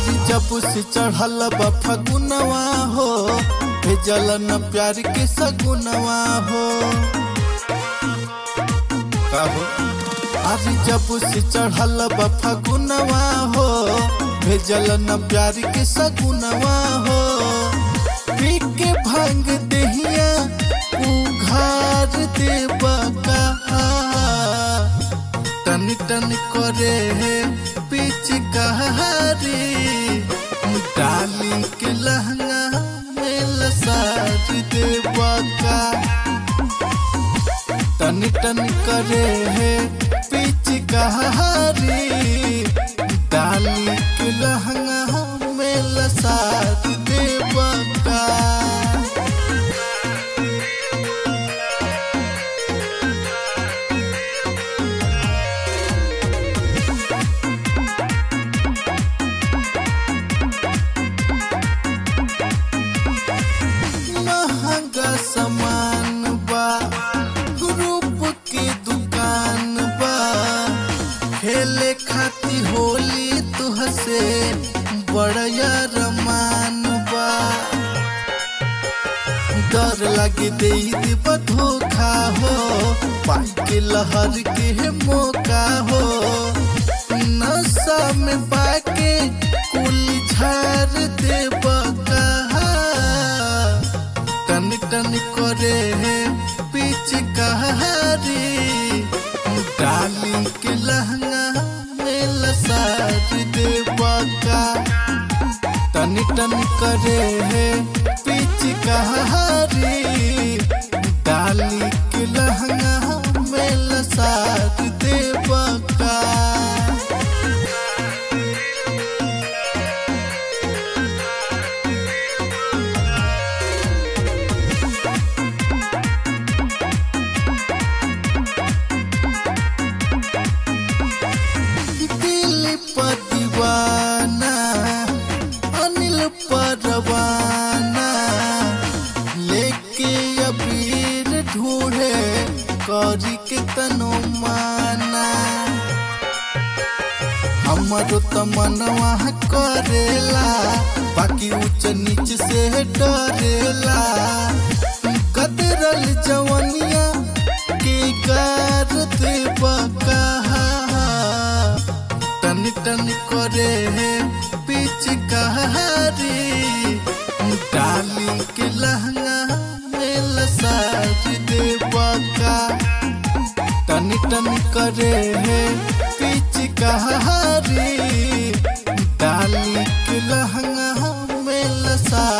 अरे जब से चढ़ल बा फगुनवा हो भेजल न प्यार के सगुनवा हो का हो अरे जब से चढ़ल बा फगुनवा हो भेजल न प्यार के सगुनवा हो पी के भांग दहिया उघार देबा कहा टन टन करे है पिचकारी डाली के लहंगा में लसार देबा का टन टन करे है पिचकारी डाली के लहंगा में लसार देबा का महंगा सामान बा ग्रुप के दुकान बा खेले खाती होली तुहसे बड़या रमान बा डर लगे दे देबा धोखा हो पाई के लहर के मौका हो नशा में पाके कुल झार देबा कहा टन टन करे है पिचकारी डाली के लहंगा में लसार देबा का टन टन करे है पिचकारी डाली के लहंगा में लसार देबा का दिल पर दीवाना अनिल परवाना लेके अबीर ढूंढे करी के तनो माना हमारो तमनवा करेला बाकी ऊंच नीच से डरेला कदरल जवनिया के गार देबा कहा टन टन करे है पिचकारी डाली के लहंगा में लसार देबा का टन टन करे है पिचकारी डाली के लहंगा में लसार